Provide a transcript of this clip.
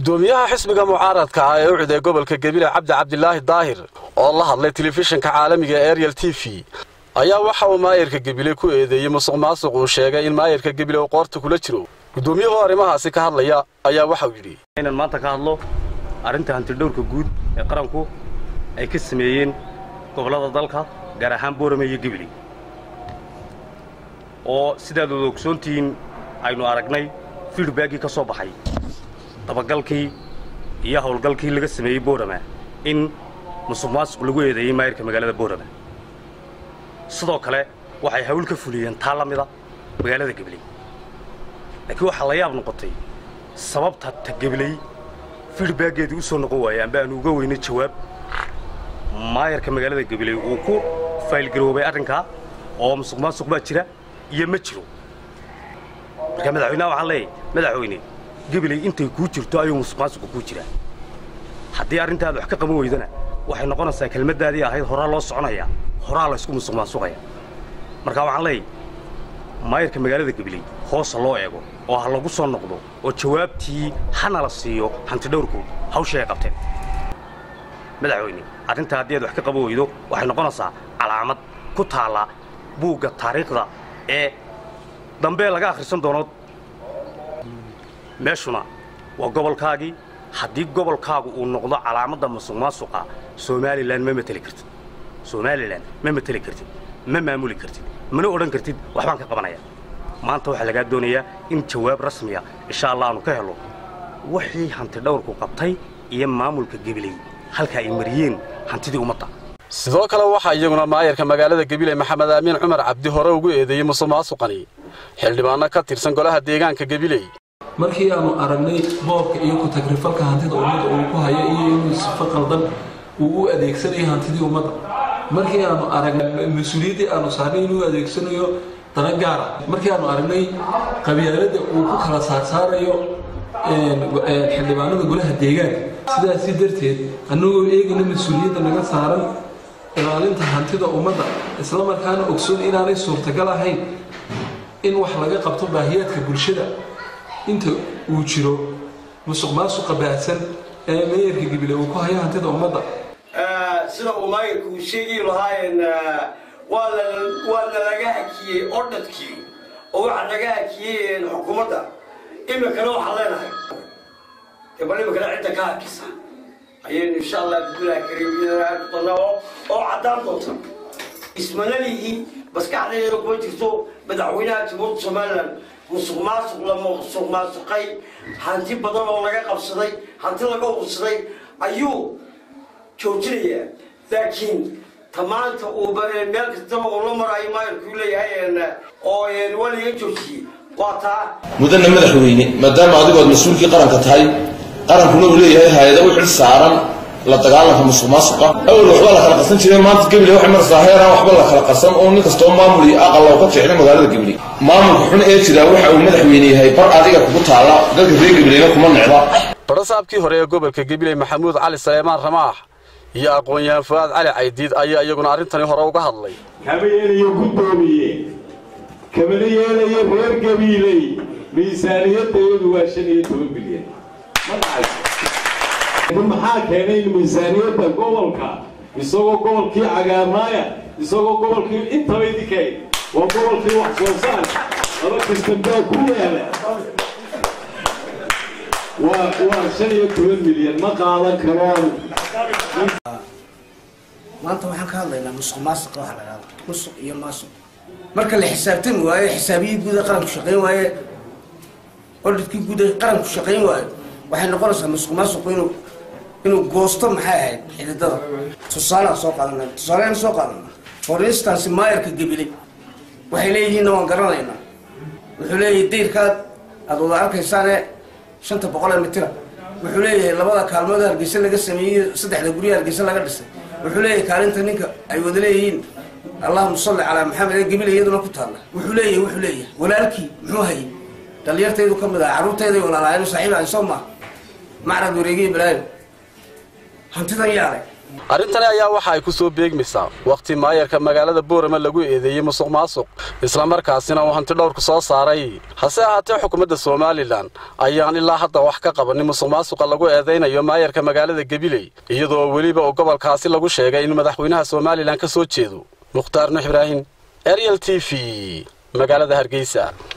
gudoomiyaha xisbiga mucaaradka ah ee u ciday gobolka gebile cabdi cabdilaahi daahir oo la hadlay telefishinka caalamiga ee ariel t v ayaa waxa uu maayirka gebile ku eedeeyey musuq maasuq uu sheegay in maayirka gebile uu qoorta kula jiro gudoomiyuhu arrimahaasi ka hadlaya ayaa waxauu yidhi inaan maanta ka hadlo arrinta hantidhowrka guud ee qaranku ay ka sameeyeen gobollada dalka gaar ahaan boorame iyo gebile oo sidaad wada ogsoontihiin aynu aragnay fiidhbaaggii ka soo baxay dabagalkii iyo howlgalkii laga sameeyey boorama in musuq maasuq lagu eedeeyey maayirka magaalada boorama sidoo kale waxay hawl ka fuliyeen taa la mida magaalada gebley laakiin waxaa la yaab noqotay sababta ta gebley fiidhbaaggeedii u soo noqon waayey amba aanu uga weynay jawaab maayarka magaalada gebley uu ku faylgaroobay arrinkaa oo musuq maasuq baa jira iyo ma jiro marka madaxweynaha waxaan leeyahy madaxweyne gebley intay kuu jirto ayuu musuq maasuqa kuu jiraa haddii arrintaad wax ka qaban weydana waxay noqonaysaa kelmaddaadii ahayd horaa loo soconayaa horaa laysku musuq maasuqaya marka waxaan leeyahy maayarka magaalada gebley hoosa loo eego oo ha lagu soo noqdo oo jawaabtii hana la siiyo hantidhowrku hawsha ay qabteen madaxweyne arrintaa haddii aad wax ka qaban weydo waxay noqonaysaa calaamad ku taalla buugga taariikhda ee dambe laga akhrisan doono meeshuna waa gobolkaagii haddii gobolkaagu uu noqdo calaamadda musuq maasuqa somalilan ma mateli kartid somalilan ma mateli kartid ma maamuli kartid mana odhan kartid waxbaan ka qabanaya maanta waxaa lagaa doonayaa in jawaab rasmiya insha allah aanu ka helo wixii hantidhowrku qabtay iyo maamulka gebiley halka ay mariyeen hantidii ummadda sidoo kale waxaa iyaguna maayarka magaalada gebile maxamed aamiin cumar cabdi hore ugu eedeeyey musuq maasuqani xildhibaanno ka tirsan golaha deegaanka gebiley markii aanu aragnay boobka iyo ku-tagrifalka hantida ummadda uu ku hayo iyo inuu sifo qaldan uu u adeegsanayo hantidii ummadda markii aanu aragnay mas-uuliyaddii aanu saarnay inuu adeegsanayo dana gaara markii aanu aragnay qabyaaladda uu ku kala saarsaarayo xildhibaanada golaha deegaanka sidaasi darteed annagoo eegayna mas-uuliyadda naga saaran ilaalinta hantida ummadda isla markaana ogsoon inaanay suurtagal ahayn in wax laga qabto baahiyaadka bulshada inta uu jiro musuq maasuqa baahsan ee meeyarka gibile uu ku hayo hantida ummadda sida uu maayirka uu sheegi lahaayeen waa lalaga hakiyey ordhadkii oo waxaa laga hakiyey xukuumadda iminkana waxaan leenahay bal iminkana cidda ka hakisa ayaynu insha allah bismillahi kariim iyadana aad doonaa oo caddaan doonta ismanalihii maskaxdeeda kuma jirto madaxweynaha jamhuuriyadda somalilan musuq maasuq la musuq maasuqay hanti badan oo laga qabsaday hanti laga ursaday ayuu joojinayaa laakiin tamaanta uu meel kastaba uu la maraayo maayarkuu leeyahay oo waa laga joojiyey waa taa mudana madaxweyne maadaama adigu aad mas-uulkii qaranka tahay qarankuna uu leeyahay hay-ada u xil saaran la dagaalanka musuq maasuqa awel waxba la kala qasan jiray maanta gebile waxay maraysaa heeraan waxba la kala qasan oo nin kastoo maamul iyo aqal oo ka jeclay magaalada gebile maamulka xun ee jira waxa uu madaxweyne yahay bar adiga kugu taala dadka reer gebilena kuma necda barasaabkii hore ee gobolka gebiley maxamuud cali saleymaan ramaax iyo aqoon-yahan fu'aad cali caydiid ayaa iyaguna arrintani hore uga hadlay kama yeelayo guddoomiye kamana yeelayo reer gabiiley miisaaniyaddeedu waa shan iyo toban bilyan ma dhacay maxaa keenay in miisaaniyadda gobolka isagoo gobolkii cagaarnaaya isagoo gobolkii intaba idinkayd waa gobolkii wax soo saar laba kastambaa ku yaala waa waa shan iyo toban milyan ma qaadan karaan maanta waxaan ka hadlaynaa musuq maasuq waxa la dhahda musuq iyo maasuq marka la xisaabtami waayo xisaabiyii guud ee qaranku shaqayn waaye ordhidkii guud ee qaranku shaqayn waayo waxay noqonaysaa musuq maasuqu inuu inuu goosto maxay ahayd xididada tusaalaan soo qaadana tusaalean soo qaadana for instance maayarka gebiley waxay leeyihiinna waan garanaynaa wuxuu leeyahay dayrkaad aada wada arkaysaane shanta boqol ee mitira wuxuu leeyahay labada kaalmood hargeysa laga sameeyey saddexda gurya hargeysa laga dhisay wuxuu leeyahay kaalinta ninka ay wada leeyihiin allahuma salli calaa maxamed ee gebile iyaduna ku taalla wuxuu leeyahay wuxuu leeyahay walaalkii muxuu hayay dhalinyartaydu ka mid ah carruurtayday walaalaayeen saaxiib ahay soo maaha macrad wareegiye balaayo hantidan yaale arrintani ayaa waxa ay ku soo beegmaysaa wakhti maayarka magaalada boorama lagu eedeeyey musuq maasuq islamarkaasina uu hanti dhowrku soo saaray hase ahaatee xukuumadda somalilan ayaan ilaa hadda wax ka qabanin musuq maasuqa lagu eedaynayo maayarka magaalada gabiley iyadoo weliba uu gobolkaasi lagu sheegay in madaxweynaha somalilan ka soo jeedo mukhtaar nuux ibraahim ariel t v magaalada hargeysa